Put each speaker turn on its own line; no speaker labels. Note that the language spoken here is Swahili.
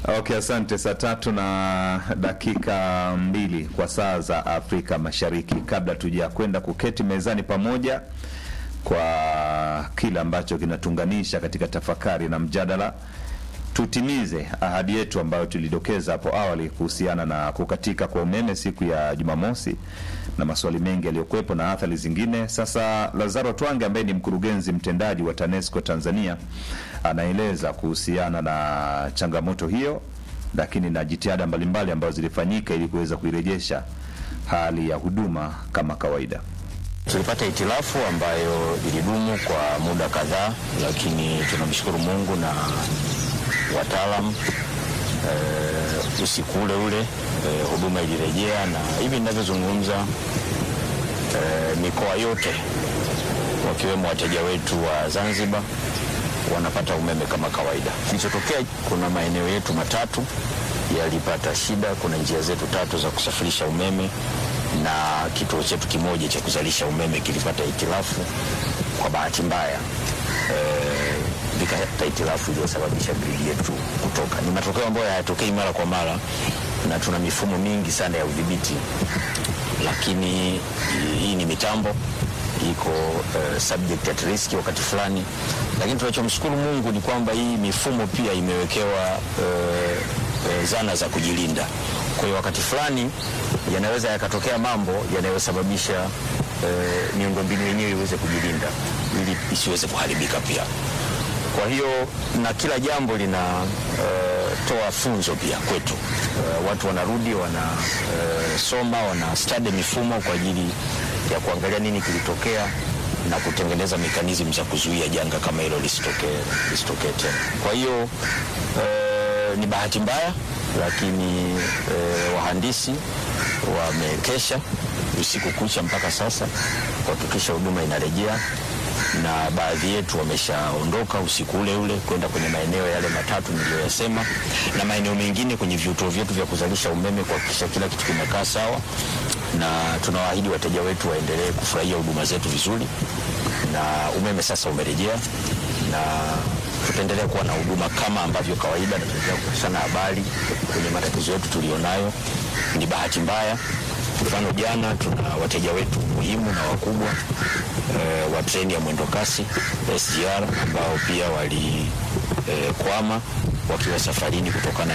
Okay, asante. Saa tatu na dakika mbili kwa saa za Afrika Mashariki. Kabla tuja kwenda kuketi mezani pamoja kwa kile ambacho kinatuunganisha katika tafakari na mjadala, tutimize ahadi yetu ambayo tulidokeza hapo awali kuhusiana na kukatika kwa umeme siku ya Jumamosi na maswali mengi yaliyokuwepo na athari zingine. Sasa Lazaro Twange ambaye ni mkurugenzi mtendaji wa TANESCO Tanzania anaeleza kuhusiana na changamoto hiyo, lakini na jitihada mbalimbali ambazo zilifanyika ili kuweza kuirejesha hali ya huduma kama kawaida.
Tulipata hitilafu ambayo ilidumu kwa muda kadhaa, lakini tunamshukuru Mungu na wataalam e, usiku ule ule e, huduma ilirejea, na hivi ninavyozungumza e, mikoa yote wakiwemo wateja wetu wa Zanzibar wanapata umeme kama kawaida. Kilichotokea, kuna maeneo yetu matatu yalipata shida. Kuna njia zetu tatu za kusafirisha umeme na kituo chetu kimoja cha kuzalisha umeme kilipata hitilafu kwa bahati mbaya vikapata hitilafu iliyosababisha gridi yetu kutoka. Ni matokeo ambayo hayatokei mara kwa mara, na tuna mifumo mingi sana ya udhibiti, lakini hii ni mitambo iko uh, subject at risk wakati fulani, lakini tunachomshukuru Mungu ni kwamba hii mifumo pia imewekewa uh, uh, zana za kujilinda. Kwa hiyo wakati fulani yanaweza yakatokea mambo yanayosababisha uh, miundombinu yenyewe iweze kujilinda ili isiweze kuharibika pia. Kwa hiyo na kila jambo linatoa uh, funzo pia kwetu. Uh, watu wanarudi wanasoma, uh, wana study mifumo kwa ajili ya kuangalia nini kilitokea na kutengeneza mekanizmu za kuzuia janga kama hilo lisitokee lisitokee tena. Kwa hiyo uh, ni bahati mbaya, lakini uh, wahandisi wamekesha usiku kucha mpaka sasa kuhakikisha huduma inarejea na baadhi yetu wameshaondoka usiku ule ule kwenda kwenye maeneo yale matatu niliyoyasema, na maeneo mengine kwenye vituo vyetu vya kuzalisha umeme kuhakikisha kila kitu kimekaa sawa, na tunawaahidi wateja wetu waendelee kufurahia huduma zetu vizuri, na umeme sasa umerejea, na tutaendelea kuwa na huduma kama ambavyo kawaida, na tutaendelea kupashana habari kwenye matatizo yetu tulionayo. Ni bahati mbaya Mfano, jana tuna wateja wetu muhimu na wakubwa e, wa treni ya mwendokasi SGR ambao pia walikwama e, wakiwa safarini kutokana